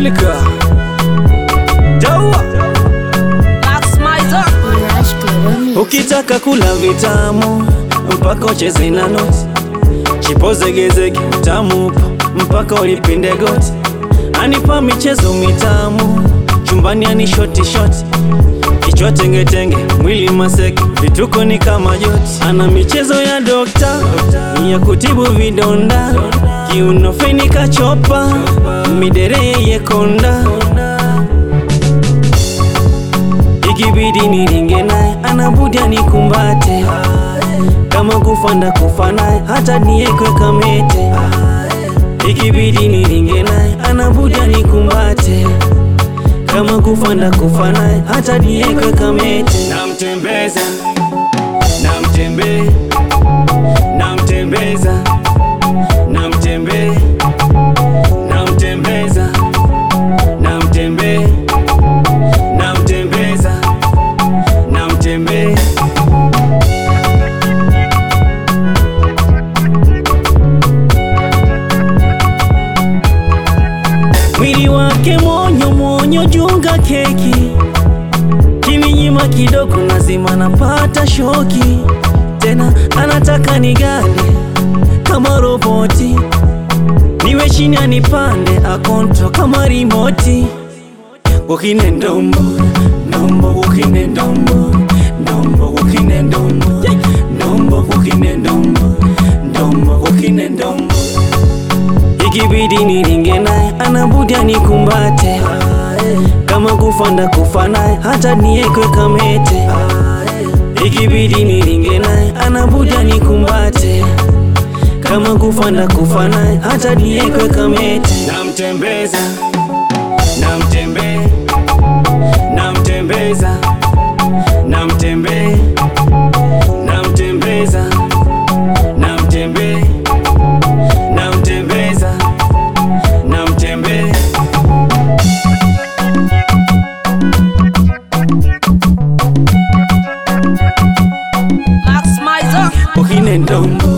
Milka Dawa Max Mizer. Rush Global Ukitaka kula vitamu mpaka ucheze na noti, chipozegezege utamu upo mpaka ulipinde goti. Anipa michezo mitamu chumbani, ani shoti shoti, kichwa tengetenge, mwili maseke, vituko ni kama joti. Ana michezo ya dokta ya kutibu vidonda, kiuno feni kachopa, midere yeye konda ikibidi niringe naye anabudi anikumbate kama kufa ndakufa naye hata niekwe kamete ikibidi niringe naye anabudi anikumbate kama kufa ndakufa naye hata niekwe kamete namtembeza namtembe namtembeza namtembe namtembeza namtembe namtembeza namtembe mwili wake monyo monyo junga keki kininyima kidogo lazima napata shoki tena anataka nigande kama roboti niwe chini anipande akonto kama rimoti Wokine ndombo, ndombo, wokine ndombo, ndombo, wokine ndombo, ndombo, wokine ndombo, ndombo, wokine ndombo. Ikibidi niringe naye anabudi anikumbate, kama kufa ndakufa naye hata niekwe kamete. Ikibidi niringe naye anabudi anikumbate, kama kufa ndakufa naye hata niekwe kamete. Namtembeza namtembe namtembeza namtembe namtembeza namtembe namtembeza namtembe Max Mizer. okine ndombo